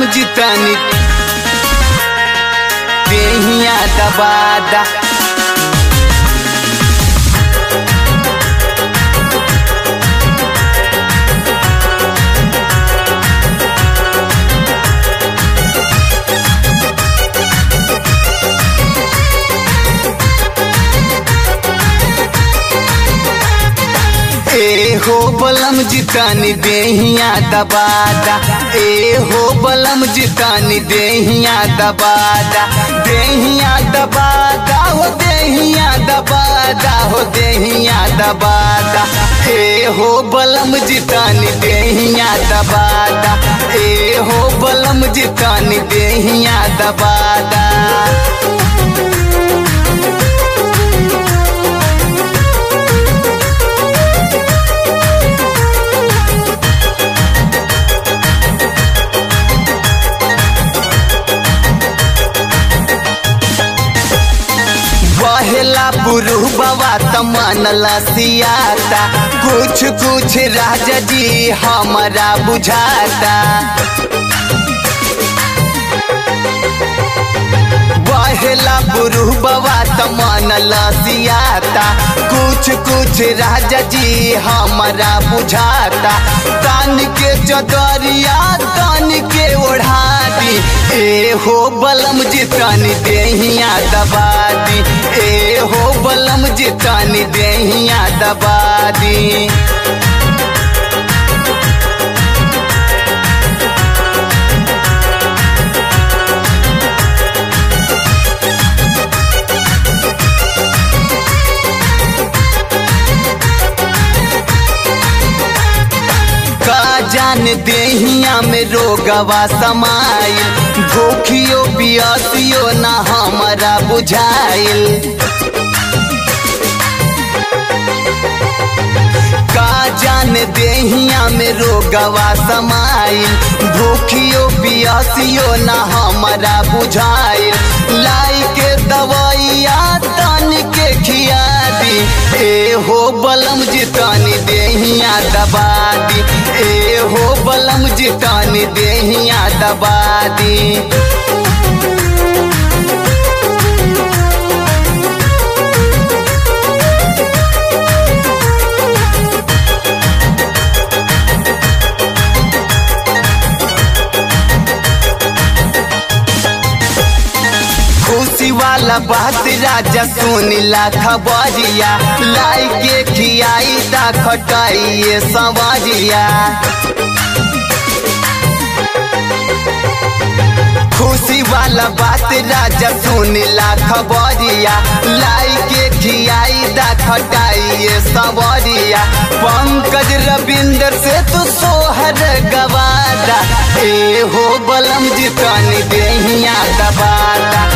जितनी देहिया दबादा ए हो बलम जितानी देहिया दबादा ए हो बलम जितानी देहिया दबादा देहिया दबादा हो देहिया दबादा हो देहिया दबादा ए हो बलम जितानी देहिया दबादा ए हो बलम जितानी देहिया दबादा बहेला पुरु बाबा तमनला सियाता कुछ कुछ राजा जी हमारा बुझाता बहेला पुरु बाबा तमनला सियाता कुछ कुछ राजा जी हमारा बुझाता तान के चदरिया तान के ओढ़ा दी ए हो बलम जितानी देहिया दबा दी ए हो बलम जितानी देहिया दबा दी का जान देहिया में रोगवा समाइल भूखियो पियसियो ना हमारा बुझाइल का जान देहिया में रोगवा समाइल भूखियो पियसियो ना हमारा बुझाइल लाई के दवाइया तन के खिया दी ए हो बलम जितानी देहिया दबा दी ए हो बलम जितानी देहिया दबा दी खुशी वाला बात राजा सुनिला खबरिया लाई के खियाई दा खटाइए सवारिया खुशी वाला बात राजा सुनिला खबरिया लाई के खियाई दा खटाइए सवरिया पंकज रविंदर से तू सोहर गवादा ए हो बलम जितनी देहिया दबादा